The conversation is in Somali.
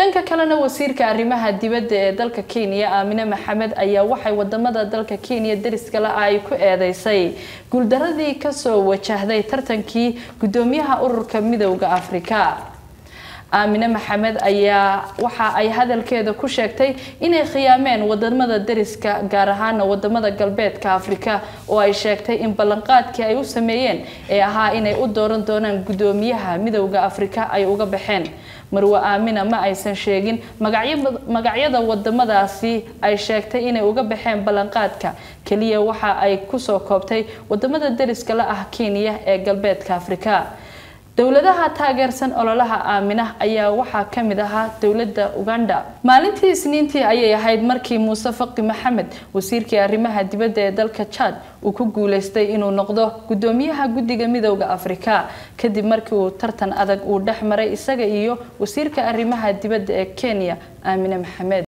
dhanka kalena wasiirka arrimaha dibadda ee dalka kenya aamine maxamed ayaa waxay wadamada dalka kenya deriskale ay ku eedeysay guuldaradii kasoo wajahday tartankii gudoomiyaha ururka midowda afrika aamine maxamed ayaa waxa ay hadalkeeda ku sheegtay inay khiyaameen wadamada deriska gaar ahaana wadamada galbeedka afrika oo ay sheegtay in ballanqaadkii ay u sameeyeen ee ahaa inay u dooran doonaan gudoomiyaha midowda afrika ay uga baxeen marwe aamina ma aysan sheegin magacyada wadamadaasi ay sheegtay inay uga baxeen ballanqaadka keliya waxa ay kusoo koobtay wadamada deriska la ah kenya ee galbeedka afrika dowladaha taageersan ololaha aamina ayaa waxaa kamid ahaa dowlada uganda maalintii isniintii ayay ahayd markii muuse faqi maxamed wasiirkii arrimaha dibadda ee dalka jad uu ku guuleystay inuu noqdo gudoomiyaha guddiga midowda afrika kadib markii uu tartan adag uu dhex maray isaga iyo wasiirka arrimaha dibadda ee kenya aamine maxamed